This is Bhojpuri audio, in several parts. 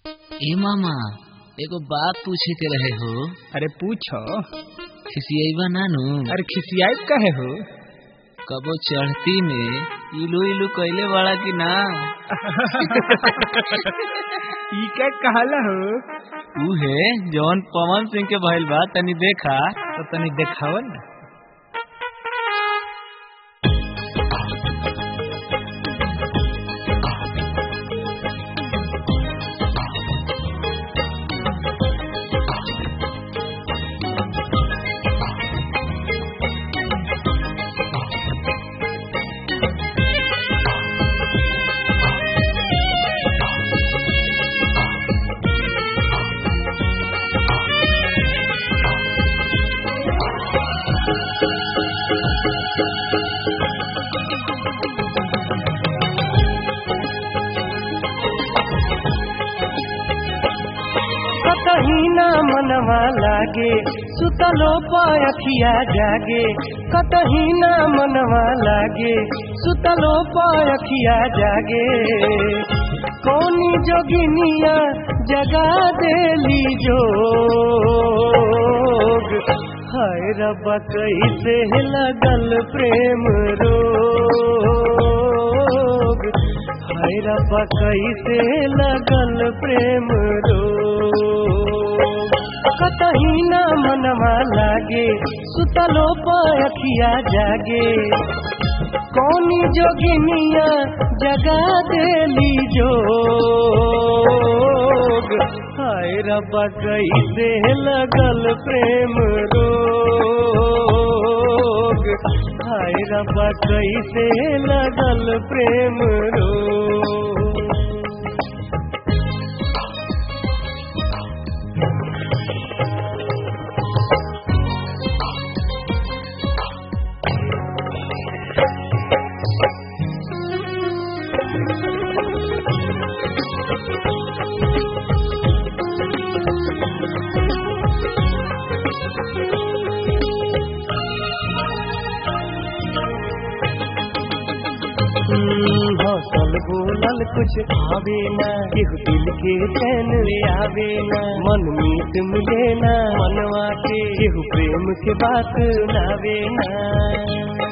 ए मामा एगो बात पूछे के रहे हो अरे पूछो खिसियैबा नानू अरे खिसियाई कहे हो कबो चढ़ती में इलू इलू कैले बड़ा कि ना ई क्या कहला हो उहे जौन पवन सिंह के भइल बा तनी देखा तो तनी देखाव ना कतही ना मनवा लागे सुतलो पायखिया जागे कतही ना मनवा लागे सुतलो पायखिया जागे कौनी जोगिनिया जगा देली जोग हाय रब्बा कैसे लगल प्रेम रोग हाय रब्बा कैसे लगल प्रेम रोग कतही ना मनवा लागे सुतलो पायखिया जागे कौनी जोगिनिया जगा देली जोग हाय रब्बा कैसे लगल प्रेम रोग हाय रब्बा कैसे लगल प्रेम रोग हौसल बोलल कुछ आवे ना केहू दिल के चैन ले आवे ना मन मीत मिले ना मनवा के केहू प्रेम के बात सुनावे ना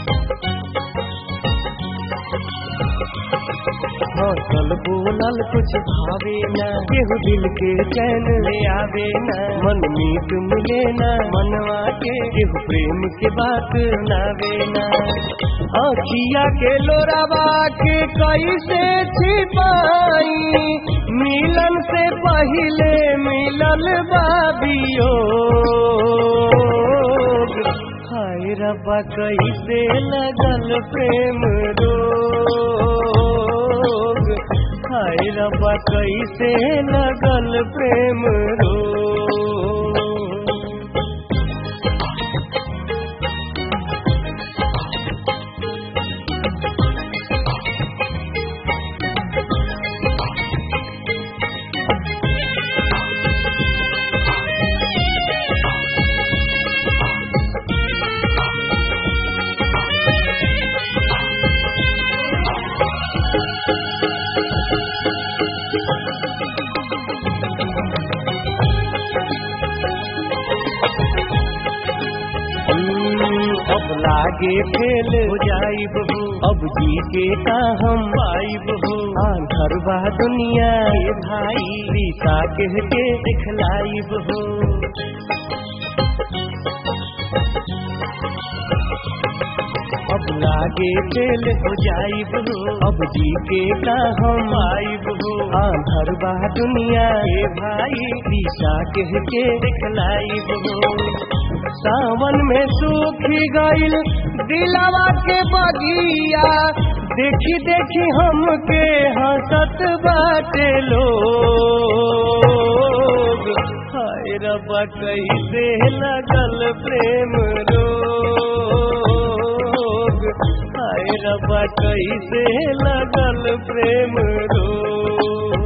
हौसल बोलल कुछ आवे ना केहू दिल के चैन ले आवे ना मन मीत मिले ना मनवा के केहू प्रेम के बात सुनावे ना अखिया के लोरावा के कैसे छिपाई मिलन से पहले मिलल बाबियो हाय रब्बा कैसे लगल प्रेम रोग हाय रब्बा कैसे लगल प्रेम रोग अब लागे फेल हो जाई बहू अब जी के का हम पाई बहू आंधर बा दुनिया के भाई रीता कह के दिखलाई बहू अब लागे फेल हो जाई बहू अब जी के का हम आई बहू आंधर बा दुनिया के भाई रीता कह के दिखलाई बहू सावन में सूखी गईल दिलावा के बगिया देखी देखी हमके हंसत बाटे लोग हाय रब्बा कैसे लगल प्रेम रोग हाय रब्बा कैसे लगल प्रेम रोग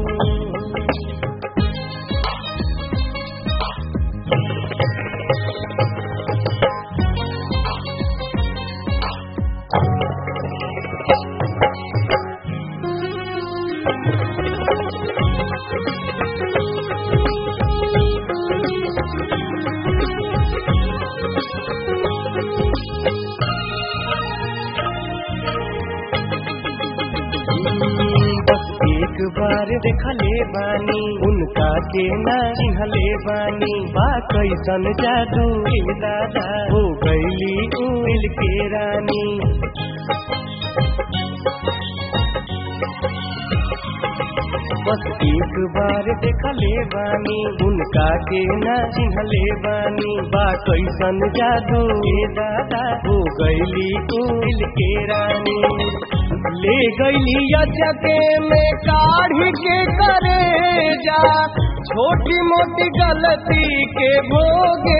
बार देखले बानी उनका के ना चिन्हले बानी बा कैसन जादू ए दादा हो गईली उल के रानी बस एक बार देखले बानी उनका के ना चिन्हले बानी बा कैसन जादू ए दादा हो गईली उल के रानी ले गईली अचके में काढ़ी के करे जा छोटी मोटी गलती के भोगे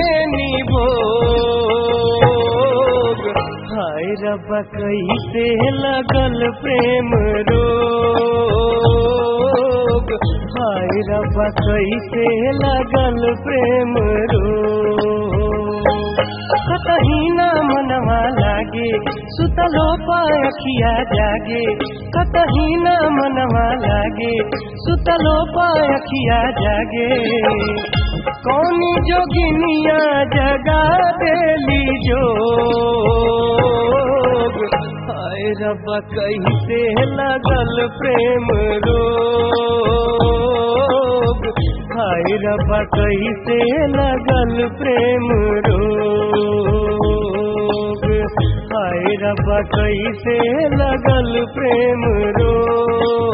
निभोग हाय रब कैसे लगल प्रेम रोग हाय रब कैसे लगल प्रेम रोग कतही ना मनवा लागे सुतलो पायखिया जागे कतही ना मनवा लागे सुतलो पायखिया जागे कौनी जोगिनिया जगा देली जोग हाय रब कैसे लगल प्रेम रोग हाय रब कैसे लगल प्रेम रोग हाय रब कैसे लगल प्रेम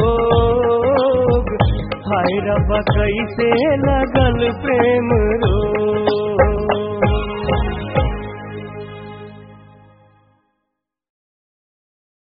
रोग हाय रब कैसे लगल प्रेम रोग